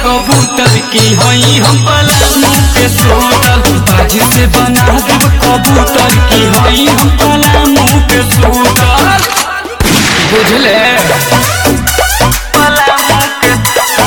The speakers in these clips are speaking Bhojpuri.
कबूतर की हई हम पलामू के सूतर बाजी से बना देब कबूतर की हई हम पलामू के सूतर बुझले पलामू के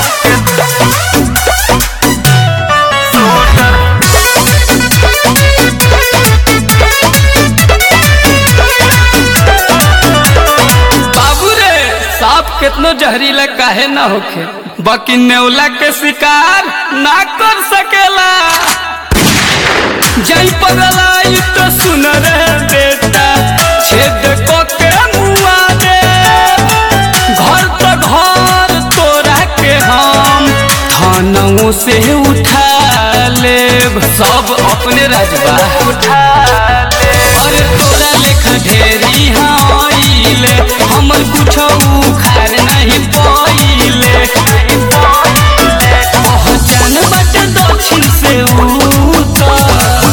बाबू रे सांप केतनो जहरीला काहे ना होखे बाकी नेवला के शिकार ना कर सकेला जई पगलाई तो सुन रे बेटा छेद को के मुआ दे घर तो घर तोरा के हम थानों से उठा लेब सब अपने रजबा उठा ले अरे तोरा लेखा ढेरी हाइले हमर कुछ उखाड़ नहीं पाइले पहचान बटे दक्षिण से उत्तर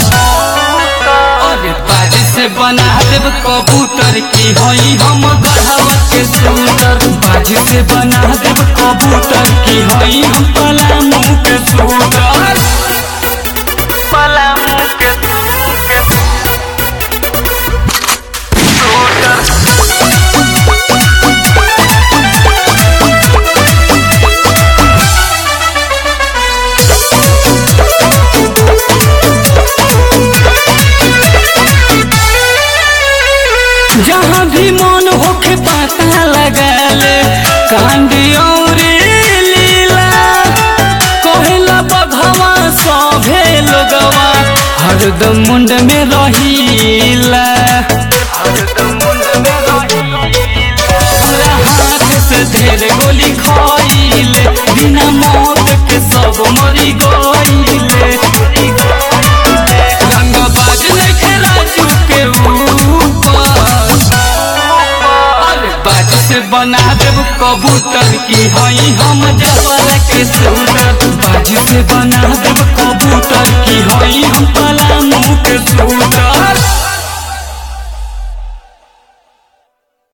अरे बाजी से बना देब कबूतर की हई हम गढ़वा के सुंदर बाजी से बना देब कबूतर की हई हम पलामू के सुंदर पलामू के जहाँ भी मन होखे पता लगा ले कांडी और लीला कहेला बघवा सभे लोगवा हरदम मुंड में रहीला तोरा हाथ से ढेर गोली खाइले बिना मौत के सब मरी गइले रंगबाज लेखे राजू के ऊपर अरे बाज से बना देब कबूतर की हई हम जवार के सुंदर बाज से बना